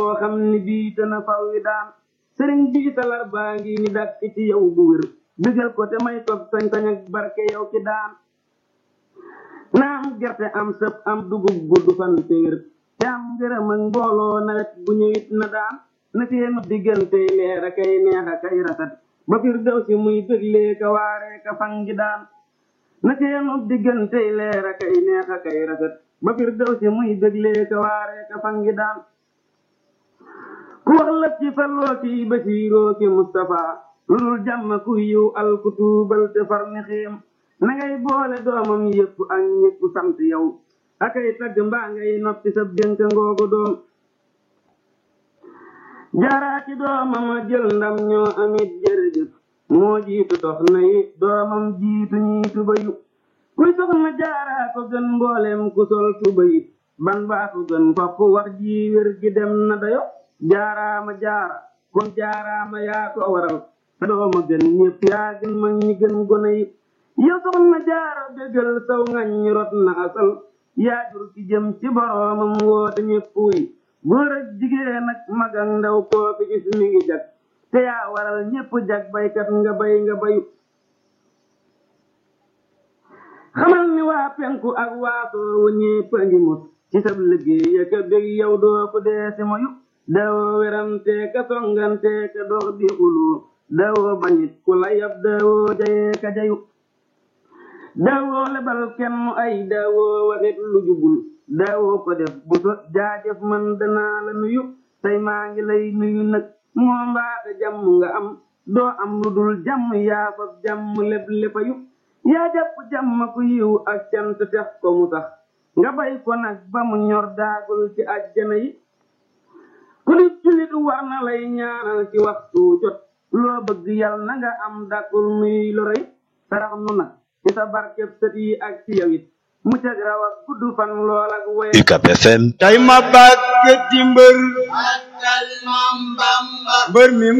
boo xam ni bii te na faw wi daan sëriñ bii talar baa ngi ni dàkk ci yow bu wér bégal ko te may ko sañ-sañ ak barke yow ki daan na am gerte am sëp am dugub gudd fan te wér te am ngërëm ak mbooloo nawet bu ñëwit na daan na seenu diggante leer a kay neex a kay rafet ba fir daw si muy déglee ka waaree ka fangi daan na seenu diggante leer a kay neex a kay rafet ba fir daw si muy déglee ka waaree ka fangi daan ku wax la ci falloo ki basiiroo ki Mustapha lu dul jàmm ku yiw al ku tuubal te far ni xiim na ngay boole doomam yëpp ak ñëpp sant yow akay tagg mbaa ngay noppi sa dénk ngoogu doom jaaraa ci doomam a jël ndam ñoo amit jërëjëf moo jiitu dox na yi doomam jiitu ñii tuba yu kuy soxna jaaraa ko gën mboolem ku sol tuba yi ban baa ko gën fopp wax ji wér gi dem na dayo jaaraama jaara kon jaaraama yaa ko waral sa dooma gën ñëpp yaa gën mag ñi gën gone yi yow soxna jaara bégal saw ngañ rot na asal yaa jur ki jëm ci boroomam woote ñëpp yi góor ak jigéen ak mag ak ndaw koo fi gis mi ngi jag te yaa waral ñëpp jag baykat nga bay nga bayu xamal ni waa penku ak waasoo wu ñépp a ngi mut ci sab liggéey ak a bég yow doo ko dee si moyu daawoo werante ka songante ka dox di xuloo daawoo bañit ku la yab daawoo jayee ka jayu daawoo lebal kenn ay daawoo waxit lu jubul daawoo ko def bu so jaajëf man danaa la nuyu tey maa ngi lay nuyu nag moo mbaata jàmm nga am doo am lu dul jàmm yaa fa jàmm leb lepayu yaa jàpp jàmm ku yiw ak cant tex ko mu sax nga bay ko nag ba mu ñor daagul ci àjjana yi ku nit julit war na lay ñaanal ci waxtu jot loo bëgg yal na nga am dàkkul nuy lu rëy sarax nu nag ci sa barkeb sët yi ak ci yow it mu cag raw ak gudd fan lool ak woy UCAB FM tey ma bàkkati mbër mbër mi